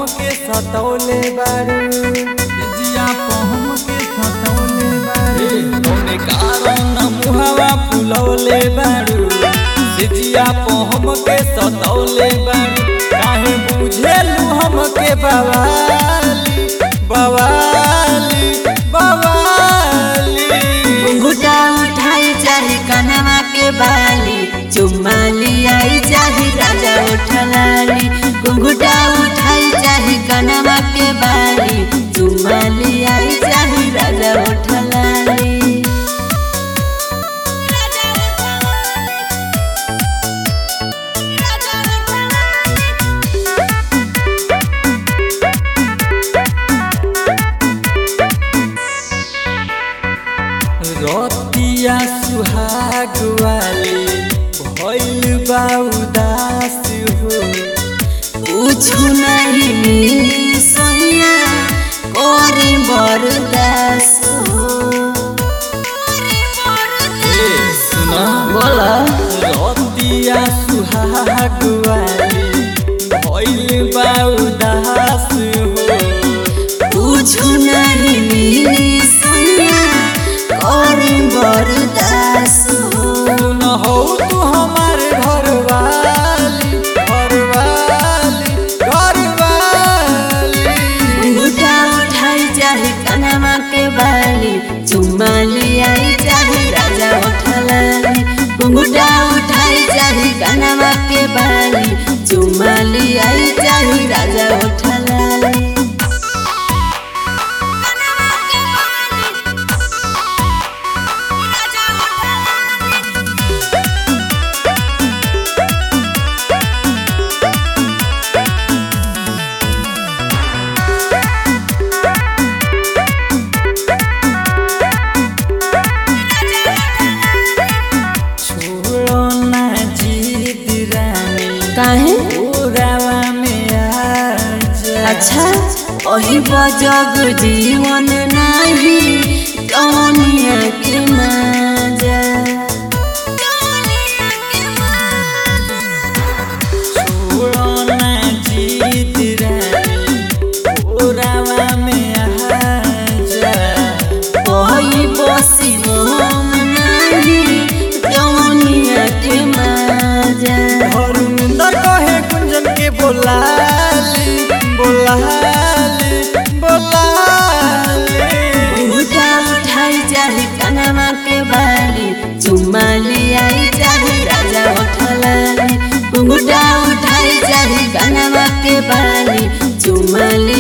हमके सतौले बारू जिया प हमके सतौले बारू कौने कारण मुहावा फुलौले बारू जिया प हमके सतौले बारू काहे बुझेलू हमके बवाली बवाली बवाली घुंघुटा उठाई चाहे कनवा के बाली चुम्मा लियाई चाहे राजा उठलाली घुंघुटा उठाई चाहे कनवा के बाली चुम्मा लियाई चाहे राजा उठलाली रतिया सुहाग वाली भइल बा उदास हो कुछु नहीं मिली सोनिया कोरी बरदास हो सुना बोला रतिया सुहाग वाली भइल बा उदास हो कुछु नहीं मिली सोनिया कोरी बरदास हो सुन हो तू हमार घरवाली घरवाली घरवाली घुटा उठाई चाहे कनमा के बाली चुम्मा लियाई चाहे राजा उठलाली घुंघुटा उठाई चाहे कनमा के बाली चुम्मा लियाई चाहे राजा उठलाली छोड़ो ना जीत रानी काहे ओरावा में आ जा अच्छा ओही बजग जीवन नाही कौनिया के माजा छोड़ो ना जीत रानी ओरावा में आ जा ओही बसी हम नाही कौनिया के माजा धर्मेंद्र कहे कुंजन के बोलाली बोलाली बोलाली घुटा उठाई चाहे कनमा के बाली चुम्मा लियाई चाहे राजा उठलाली घुंघुटा उठाई चाहे कनमा के बाली चुम्मा लियाई